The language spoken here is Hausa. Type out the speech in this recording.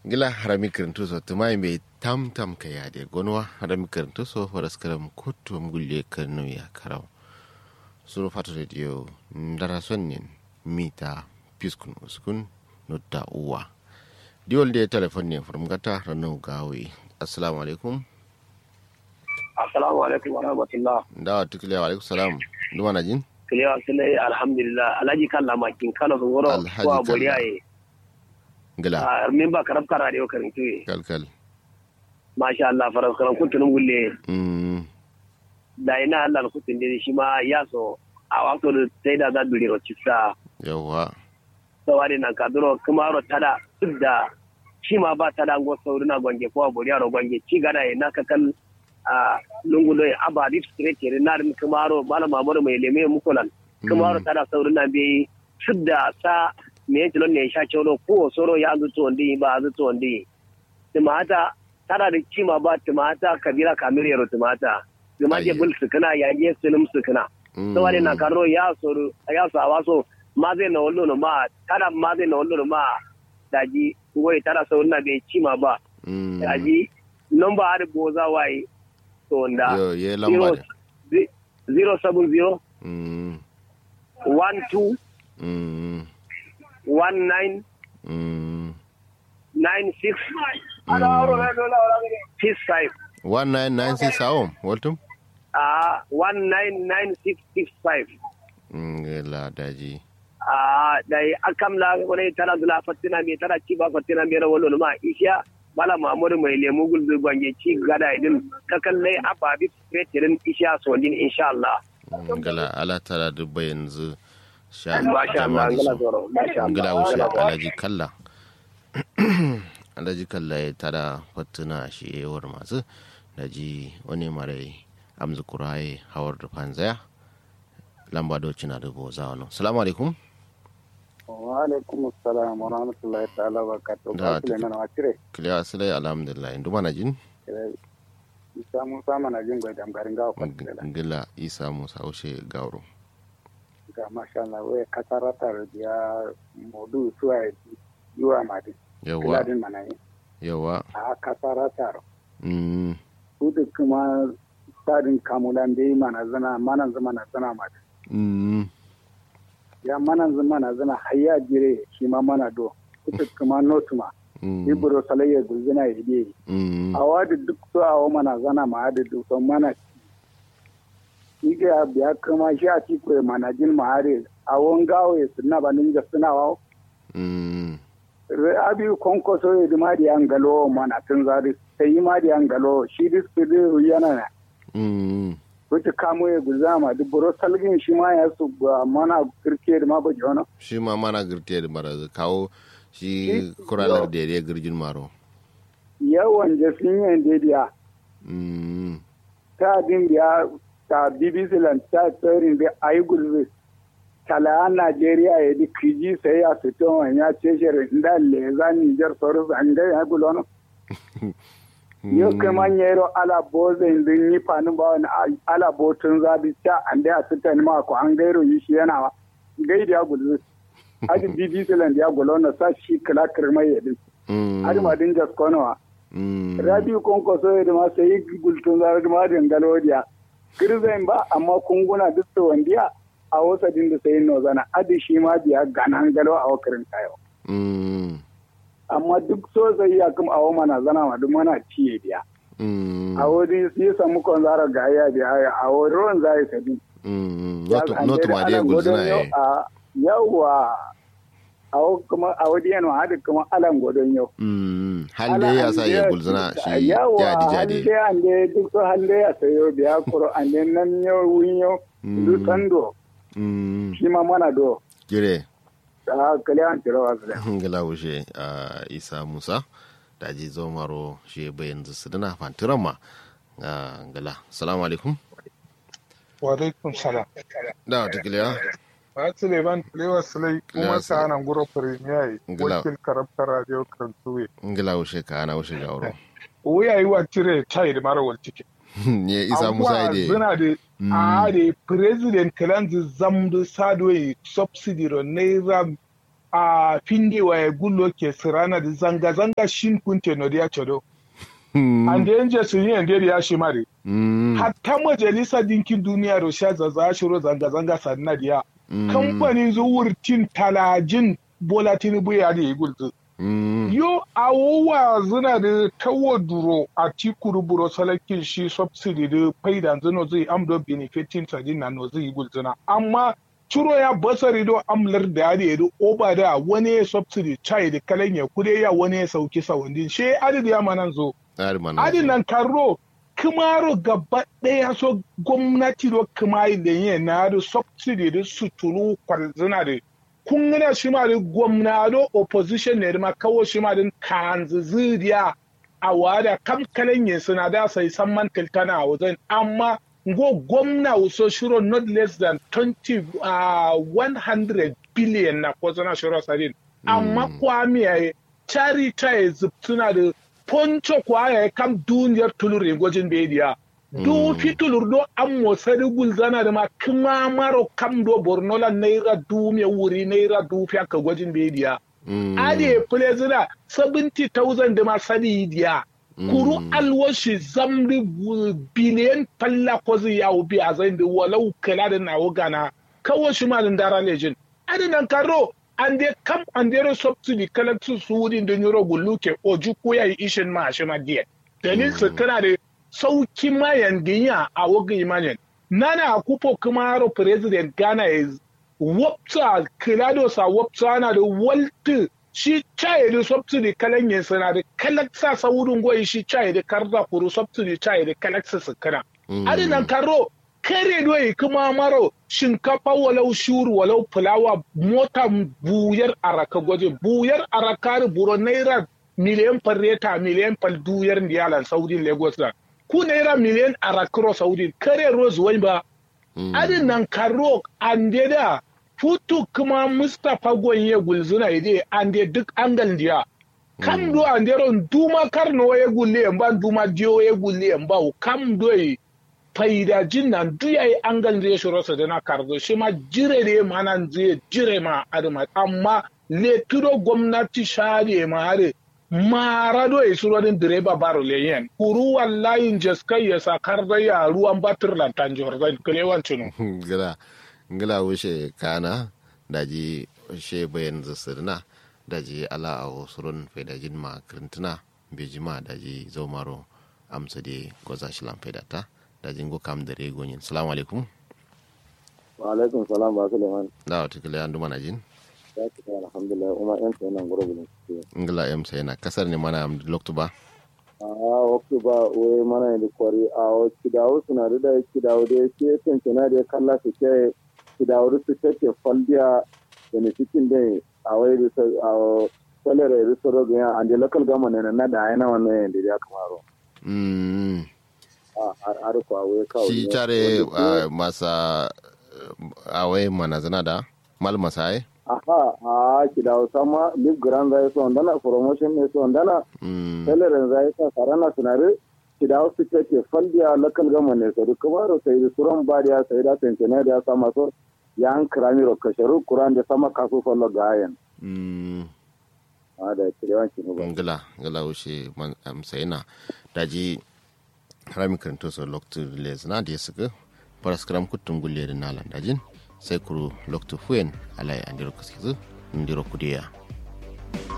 gila harami kirintu so tumai mai tam tam ka ya de gonwa harami kirintu so horas karam kutu gulle kanu ya karau sunu fatu radio ndara sonnin mita piskun uskun nutta uwa diwol de telefon ne from gata ranu gawi assalamu alaikum assalamu alaikum wa rahmatullah da tukile wa alaikum salam duma na jin kilewa sile alhamdulillah alhaji kan lamakin kano sun goro Alhaji ko Kalla. boriya ye gila a min ba karab kara da yau karin tuye kalkal masha Allah faras karan kuntunin gulle mm da ina Allah na kutun da shi ma ya so a wato da sai da za duri ro cisa yawa sawari nan ka duro kuma ro tada duk da shi ma ba tada ngo sauri na gwange ko boriya ro gwange ci gada ye na kakal a lungulo ya aba di straight ye na rin kuma ro bala mamuru mai leme mukulan kuma ro tada sauri na bi sudda sa me yake lon ne sha cewa ko soro ya zuto ndi ba zuto ndi tumata tana da kima ba tumata kabira kamir yaro tumata tumaje Ayye. bul sukuna ya je sulum sukuna sawari na karo ya soro ya so awaso ma zai na wallo no ma tada ma zai na wallo no ma daji ngoy tada so na be kima ba mm daji number har boza wai to nda yo ye lamba de 070 mm 12 mm 19 mm 96 65 1996 awon waltum a 199665 ngela daji a dai akam la wani tana dula fatina me tana ci ba fatina me ra wallo ma isha bala mamuru mai lemu gulbi gwange ci gada idin ka kalle aba bi fetirin isha so din insha Allah ngala ala tara dubba yanzu sha masha Allah jama'a ngala su zoro masha Allah ngala wuce alaji kalla alaji kalla ya tara fattuna shi yawar masu daji wani mare amzu kuraye hawar da fanzaya lamba doci na dubu za wani salamu alaikum wa alaikum assalam wa rahmatullahi ta'ala wa barakatuh Da, ba su da mana wacire kiliya silai alhamdulillah indu mana jin isa musa mana jin gwai damgarin gawa kwatsila ngila isa musa ushe gauro ga masha Allah wai kasaratar ya modu suwa yiwa madi yawa kiladin mana yi yawa a kasaratar mm su da kuma sadin kamulan da yi mana zana manan zama na zana madi mm ya manan zama na zana hayya jire shi ma mana do kuta kuma notuma mm ibro salayya gulzina ya yi mm a wadi duk so a wa mana zana ma da duk son mana ci ga biya kama shi a ci kwe mana jin ma hare a won gawo ya suna ba ninja suna wa mm re abi konko so ya di ma di an galo mana tun zari sai yi ma di an galo shi dis kudi yana na mm wuce kamo ya guza ma duk buro salgin shi ma ya su ba mana kirke da ma ba jono shi ma mana girte da mara kawo shi kuralar da ya girgin maro yawan jasin yin dediya mm ta din biya ta bbc lan ta tsarin da ayi gulbe talayan najeriya ya di kiji sai ya fito wani ya ce shirin da leza nijar sauran an ga ya gulono yau kai man yero ala boze din yi fani ba wani ala botun zabi ta an da ya fita ni ma ko an gairo yi shi yana wa gai da ya gulbe adi bbc lan da ya gulono sa shi kala kirmai ya din mm adi ma din jaskonowa mm radio konkoso da ma sai gultun zarar ma dangalodiya kirzain ba amma kunguna duk da wandiya a wasa din da sai no zana adi shi ma biya ganan galo a wakarin tayo mm amma duk so sai ya kuma awo mana zana ma duk mana ciye biya mm a wani sai samu kon zara ga ya biya a wani ruwan zai sabi mm not ma dai gulzina ya yawa a kuma a wani yana hada kuma alan godon yau mm halle ya sa ya gulzina shi yawa jadi jadi hande hande duk so hande ya sayo biya kuro ande nan yau wun yau du sando mm shi ma mana do gire a kale an tiro wasu da ngala wuce a isa musa da ji zo maro shi bayan su dana fantiran ma a ngala salamu alaikum wa alaikum salam da wata kiliya ba su leban lewa sulai kuma Lewa sa nan guro premier Ngila. wakil karabta radio kantuwe ngala wuce ka ana wuce gauro wuya yi wa tire chai da mara wal tike ne isa musa ide zina da a da president kalanzi zamdu sadwe subsidy ro naira a finde wa ya gullo ke sirana da zanga-zanga shin kunte no ya chodo an da yanje su yi yande da ya shi mare hatta majalisa dinkin duniya da sha zaza shiro zanga-zanga sanna da ya kamfanin zuwurtin talajin bola tinubu ya da ya gulzu yo awowa zina da tawo duro a tikuru buro salakin shi subsidy da faida zino zai amdo benefitin sadin na no zai gulzuna amma ciro ya basari do amlar da ya da oba da wani ya subsidy chai da kalan ya kude ya wani ya sauki sawandin she adid ya manan zo adid nan karro kumaro gaba ɗaya so gwamnati do kuma da yin na da subsidy da suturu kwarzina da kun gana shi ma da gwamnado opposition ne ma kawo shi ma din kanzu zuriya a wada kam kalan yin suna da sai san man tiltana a wajen amma go gwamna waso shiro not less than 20 uh, 100 billion na ko zana shiro sarin amma kwami ya chari ta suna da poncho kwa ya kam duniyar tulurin gwajin bediya du fitulur do an mosari gulzana da ma kuma maro kam do borno la naira du me wuri naira du fi aka gwajin bediya ade plezina 70000 da ma sadi diya kuru alwashi zamri biliyan falla ko zai yawo bi a zai da walau kala da nawo gana kawo shi ma dara lejin ade nan karo an de kam an de subsidy kala su wurin da nyoro gulluke oju ko yayi ishin ma shi ma diya dalil su kana da sauki mayan ginya a wagin imanin nana kupo kumaro president ghana is wapsa kilado sa wapsa na da walti shi chaye da subsidy kalan yin sana da kalaksa sa wurin goyi shi chaye da karza kuru subsidy chaye da kalaksa su kana adinan karo kare doyi kuma maro shinkafa walau shuru walau fulawa mota buyar araka gwaje buyar araka buro naira miliyan farreta miliyan fal duyar ndiyalan saudi lagos da ku naira miliyan arakro saudi kare rose wani ba adin nan karo ande da futu kuma mustapha gonye gulzuna ide ande duk angal diya kam do ande ron duma karno ya gulle ba duma dio ya gulle ba kam do faida jin nan duya yi angal da ya shiro sa da na karzo shi ma jire ne ma nan zai jire ma adama amma le tudo gwamnati share ma are marado e suronin direba baro leyen kuru wallahi jaskai ya sakar da ya ruwan batir lantan jordan kalewan cinu gila gila wuce kana daji she bayan zasirna daji ala a surun faidajin ma kirintuna bejima daji zaumaro amsa de goza shilan faidata daji ngo kam da regonyin salamu alaikum wa alaikum salam ba suleiman da wata kila yandu mana jin ya ce alhamdulillah umar yan sai nan gurbi ne ngila em sai na kasar ne mana am loktu ba a waktu ba we mana da kwari a o kidawo suna da da kidawo da ke tantana da kalla su ke kidawo su take faldiya da ne cikin da a wai da a salare da su rogo ya ande local government ne na da yana wannan da ya kamaro mm a har ko we kawo shi tare masa awai mana zana da mal masai aha a kidawo sama lip grand zai so ndana promotion ne so ndana salaren zai sa sarana sunare kidawo su take faldiya local government ne so kuma ro sai da suran bariya sai da tantane da sama so ya an kirami ro kasharu kuran da sama kaso fallo gayan mm a da kidawan ki ba ngila ngila wuce man am sai na daji harami karanto so loktu les na da suka paraskram kutun gulle da nalan dajin sai kuru loktu fuen alai andiro kaskizu ndiro kudiya